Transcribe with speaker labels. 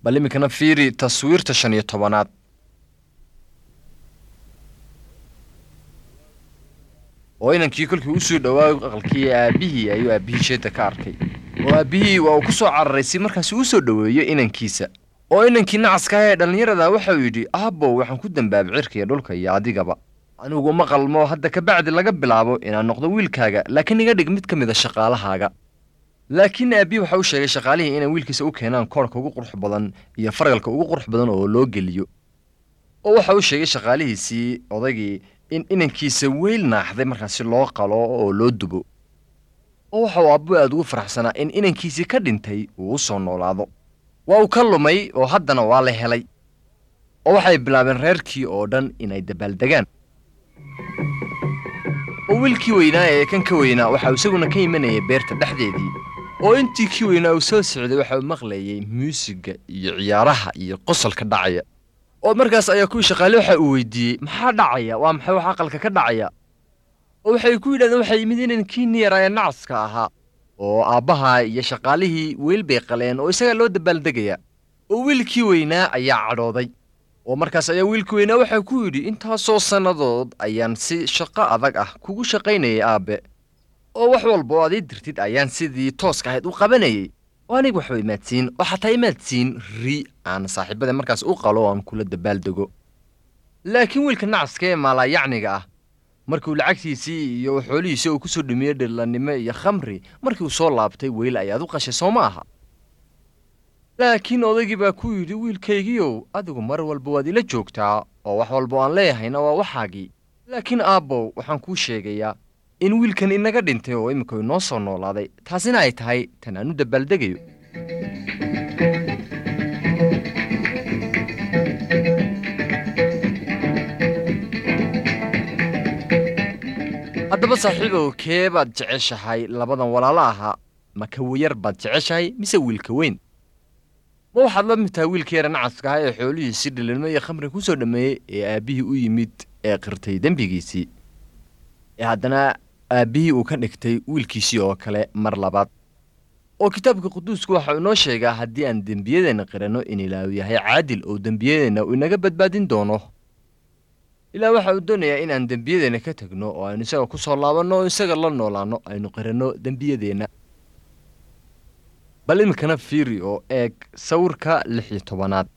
Speaker 1: bal iminkana fiiri taswiirta shan iyo tobanaad oo inankii kolkii usoo dhowaa aqalkii aabbihii ayuu aabbihii jeedda ka arkay oo aabbihii waa uu ku soo cararay si markaasi uu soo dhoweeyo inankiisa oo inankii nacaska ah ee dhallinyarada waxauu yidhi aabbow waxaan ku dambaabay cirka iyo dhulka iyo adigaba anigu ma qalmo hadda kabacdi laga bilaabo inaan noqdo wiilkaaga laakiin iga dhig mid ka mid a shaqaalahaaga laakiin aabbihii waxa uu sheegay shaqaalihii inay wiilkiisa u keenaan koorhka ugu qurux badan iyo fargalka ugu qurux badan oo loo geliyo oo waxa uu sheegay shaqaalihiisii odaygii in inankiisa weyl naaxday markaasi loo qalo oo loo dubo oo waxa uu aabbo aad ugu faraxsanaa in inankiisii ka dhintay uu u soo noolaado waa uu ka lumay oo haddana waa la helay oo waxay bilaabeen reerkii oo dhan inay dabaaldegaan oo wiilkii weynaa ee kan ka weynaa waxa uu isaguna ka imanayay beerta dhexdeedii oo intii kii weynaa uu soo socday waxa uu maqlayay muusigga iyo ciyaaraha iyo qosolka dhacaya oo markaas ayaa kuwii shaqaale waxa uu weydiiyey maxaa dhacaya waa maxay wax aqalka ka dhacaya oo waxay ku yidhahdeen waxay yimid inankii niyara ee nacaska ahaa oo aabbaha iyo shaqaalihii weyl bay qaleen oo isagaa loo dabaaldegaya oo wiilkii weynaa ayaa cadhooday oo markaas ayaa wiilkii weynaa waxaa ku yidhi intaasoo sannadood ayaan si shaqo adag ah kugu shaqaynayay aabbe oo wax walba oo aad ii dirtid ayaan sidii tooska ahayd u qabanayay oo aniga waxba imaadsiin oo xataa imaadsiin ri aan saaxiibada markaas u qalo oo aan kula dabaaldego laakiin wiilka nacaska ee maalaayacniga ah markuu lacagtiisii iyo xoolihiisii uu ku soo dhumiyey dhillannimo iyo khamri markii uu soo laabtay weyl ayaad u qashay soo ma aha laakiin odaygii baa ku yidhi wiilkaygiiow adigu mar walba waad ila joogtaa oo wax walba aan leeyahayna waa waxaagii laakiin aabbow waxaan kuu sheegayaa in wiilkan inaga dhintay oo imika inoo soo noolaaday taasina ay tahay tan aan u dabaaldegayo haddaba saaxiibow kee baad jeceshahay labadan walaalo ahaa ma kawayar baad jeceshahay mise wiilka weyn ma waxaad la mid tahay wiilka yara nacaska ah ee xoolihiisii dhililmo iyo khamri ku soo dhammeeyey ee aabbihii u yimid ee qirtay dembigiisii ee haddana aabbihii uu ka dhigtay wiilkiisii oo kale mar labaad oo kitaabka quduusku waxa uu inoo sheegaa haddii aan dembiyadeenna qiranno in ilaahu yahay caadil oo dembiyadeenna uu inaga badbaadin doono ilaah waxa uu doonayaa inaan dembiyadeenna ka tegno oo aynu isaga ku soo laabanno oo isaga la noolaanno aynu qiranno dembiyadeenna bal iminkana fiiri oo eeg sawirka lix iyo tobanaad